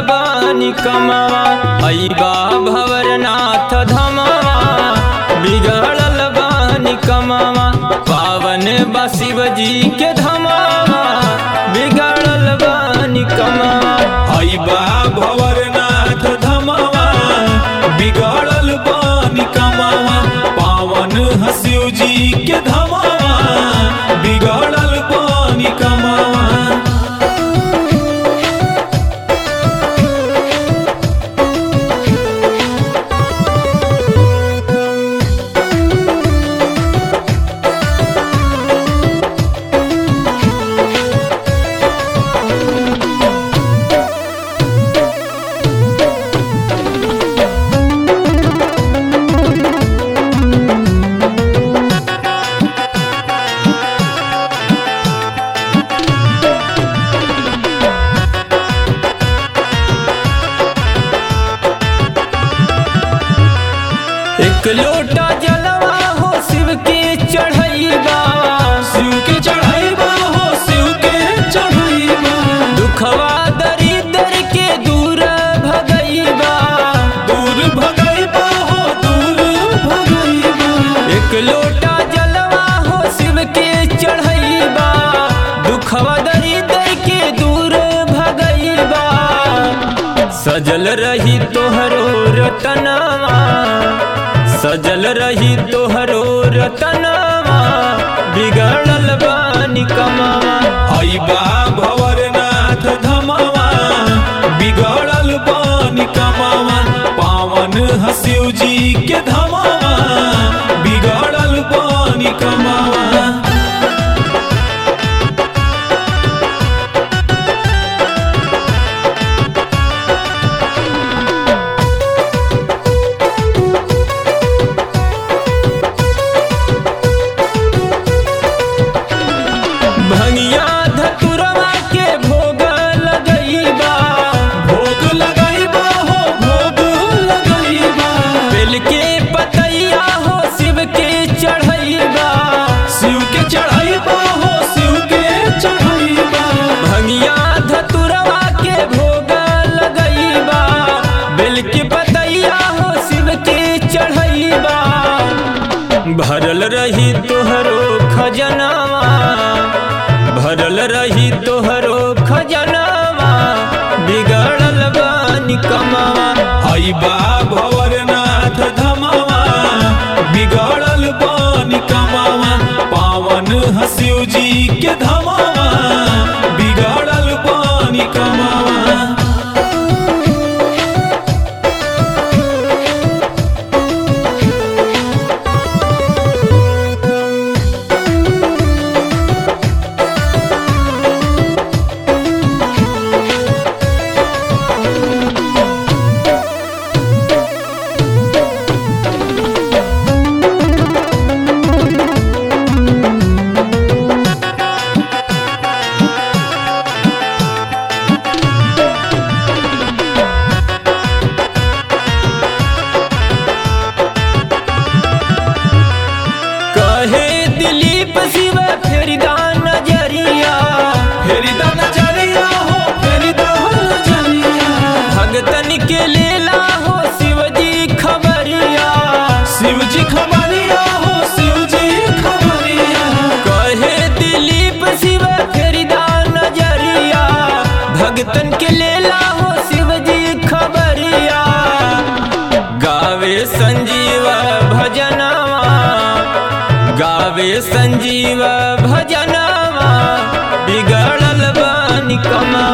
बानी कमावा अइबा भवरनाथ धमावा बिगड़ल बानी कमावा पावन बा शिव जी के धमावा बिगड़ल बानी कमावा अइबा भवरनाथ धमावा बिगड़ल बानी कमावा पावन हसिव जी के धमावा बिगड़ल बानी कमावा एक लोटा जलवा हो शिव के चढ़ैबा शिव के चढ़ाइबा हो शिव के चढ़ाइबा दुखवा दरिद्र के दूर भगैबा दूर भगाइबा हो दूर भगाइबा एक लोटा जलवा हो शिव के चढ़ैबा दुखवा दरिद्र के दूर भगैबा सजल रही तोहरो रतनवा सजल रही तोहरो रतनवा बिगड़ल बानी कमावा अइबा भवरनाथ धमावा बिगड़ल बानी कमावा पावन हसिव जी के धमावा बिगड़ल बानी कमावा भंगिया धतुरवा के भोग लगैबा भोग लगाइबा हो भोग लगाइबा बेल के पतैया हो शिव के चढ़ैबा शिव के चढ़ाइबा हो शिव के चढ़ाइबा भंगिया धतुरवा के भोग लगैबा बेल के पतैया हो शिव के चढ़ैबा भरल रही तोहरो खजनावा भरल रही तोहरो खजनावा बिगड़ल बानी कमावा अइबा भवरनाथ धमावा बिगड़ल बानी कमावा पावन हसिव जी के धमावा बिगड़ल बानी कमावा कहे दिलीप शिव फेरिदा नजरिया फेरी दा नजरिया हो फेरी दा नजरिया भगतन के लेला हो शिवजी खबरिया शिव जी खबरिया हो शिव जी खबरिया कहे दिलीप शिव फेरिदा नजरिया भगतन के लेला हो शिवजी खबरिया गावे संजीव भजनवा गावे संजीव भजनवा बिगड़ल बानी कमा